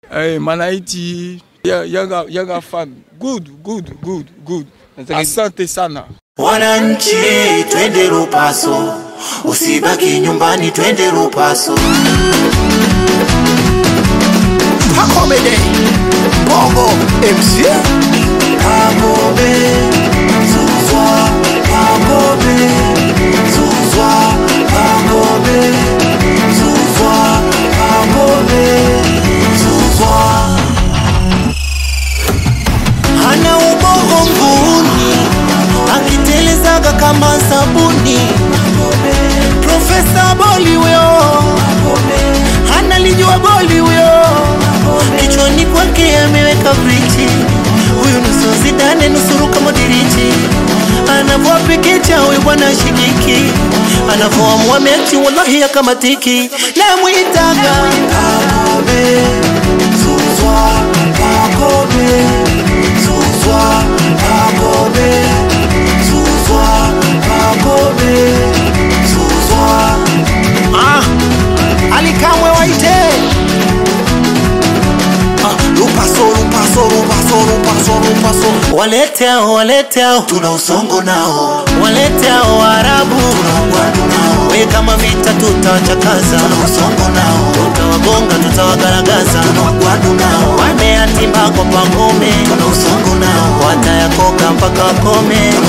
Eh, Manaiti ya- yaga, yaga fan good good good good. Asante sana. Wananchi, twende Lupaso, usibaki nyumbani, twende Lupaso. Hakomede Bongo MC Kamobe Zuzwa Kamobe Zuzwa Kamobe Zuzwa Kamobe Zuzwa Hana ubongo nguni akitelezaga kama sabuni. Profesa boli huyo analijua boli huyo, kichwani kwake ameweka brichi. Huyu nusu Zidane nusu Luka Modric, anavyopikicha huyu bwana shikiki, anavyoamua mechi wallahi akamatiki, namwitaga Kakobe Zuzwa Kakobe Zuzwa Kakobe Zuzwa Kakobe Zuzwa Ah, alikamwe waite Ah, Lupaso, lupaso, lupaso, lupaso, lupaso. Walete hao, walete hao, tuna usongo nao. Walete hao Waarabu, tuna ugwadu nao. We kama vita tutawachakaza, tuna usongo nao. Tutawagonga, tutawagaragaza, tuna ugwadu nao. Wameatimba kwa pangome, tuna usongo nao. Watayakoka mpaka wakome, tuna